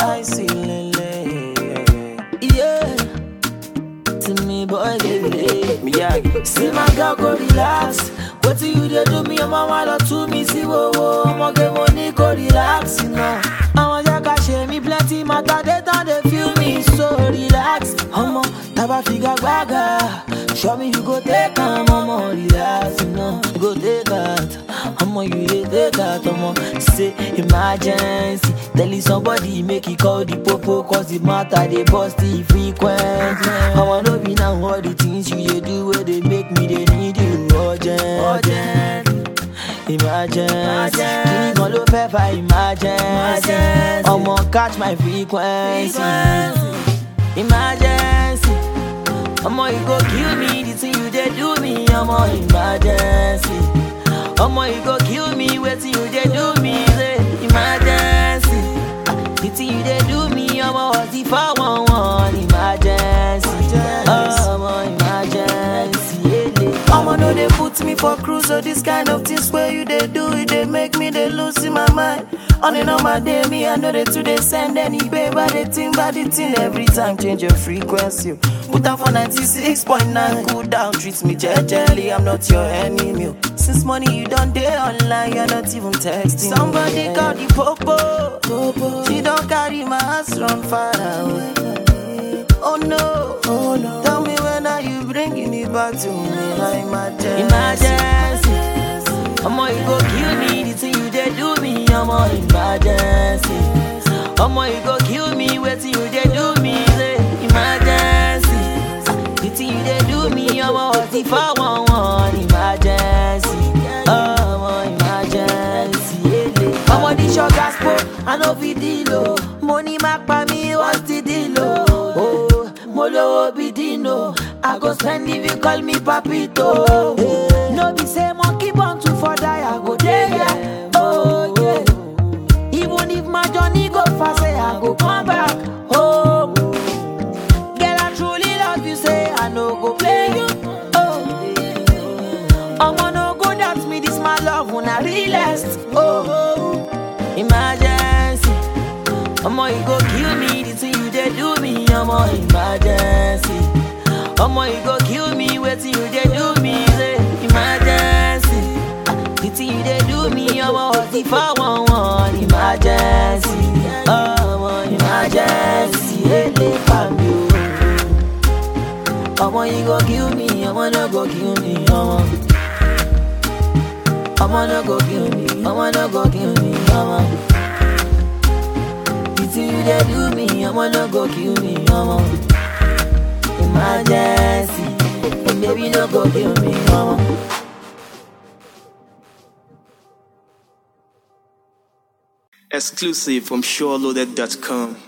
I see lele. Yeah. To me, boy, baby. Me, yeah. See my girl go relax. What do you dey do me? Your mama love to me. See, whoa, whoa. I'ma get money, go relax, you know. I'ma just share me plenty. Matter they don't they feel me. So relax. I'ma taba figure gaga. Show me you go take time. I'ma relax, you know. You go take that. I'ma you dey take that. I'ma say emergency. Telling somebody make it call the popo. Cause the matter they bust the frequent. I wanna be now all the things you dey do where they make me they need you urgent. urgent. Emergency, kini kan ló fẹ́ fa emergency? Ọmọ catch my frequency. Emergency, ọmọ you go kill me, the thing you dey do me, ọmọ emergency. Ọmọ you go kill me, wetin you dey do me, say emergency. The thing you dey do me, ọmọ ọtí fáwọn wọn emergency. Ọmọ emergency, ele. I'ma know they put me for cruise so this kind of things where you they do it they make me they lose in my mind. On and on my day, me I know they too they send any paper they think about the thing every time change your frequency. Put out for 96.9, cool down, treat me gently, I'm not your enemy. Since morning you done day online, you're not even texting. Somebody call the popo, she don't carry my ass run far away. Oh no, oh no. Tell me when are you bringing it back to me? Like my emergency. Ọmọ you go kill me, the thing you dey do me, ọmọ emergency. Ọmọ you go kill me, wetin you dey do me, say emergency. The thing you dey do me, ọmọ ọtí fáwọn wọn emergency. Ọmọ emergency, ele. Ọmọ this your gospel, I no fit deal o. Mo ní má pa mí, what's the deal o? Oh, mo lówó bí Dino, I go spend if you call me papito. No be say monkey born to for die, I go dey there. Oh yeah. Even if my journey go fast, say I go come back home. Girl, I truly love you, say I no go play you. Oh, I'ma no go doubt me, this my love when I realest. Oh, emergency. I'ma you go kill me, the thing you dey do me, I'ma emergency. I'ma you go kill me, wetin you dey do me, say emergency. The thing you dey do me, I'ma ọtí fáwọn wọn emergency. Ọmọ emergency, ele pa mi o. Ọmọ you go kill me, ọmọ no go kill me, ọmọ. Ọmọ no go kill me, ọmọ no go kill me, ọmọ. The thing you dey do me, ọmọ no go kill me, ọmọ. Emergency, baby no go kill me, ọmọ. Exclusive from SureLoaded.com.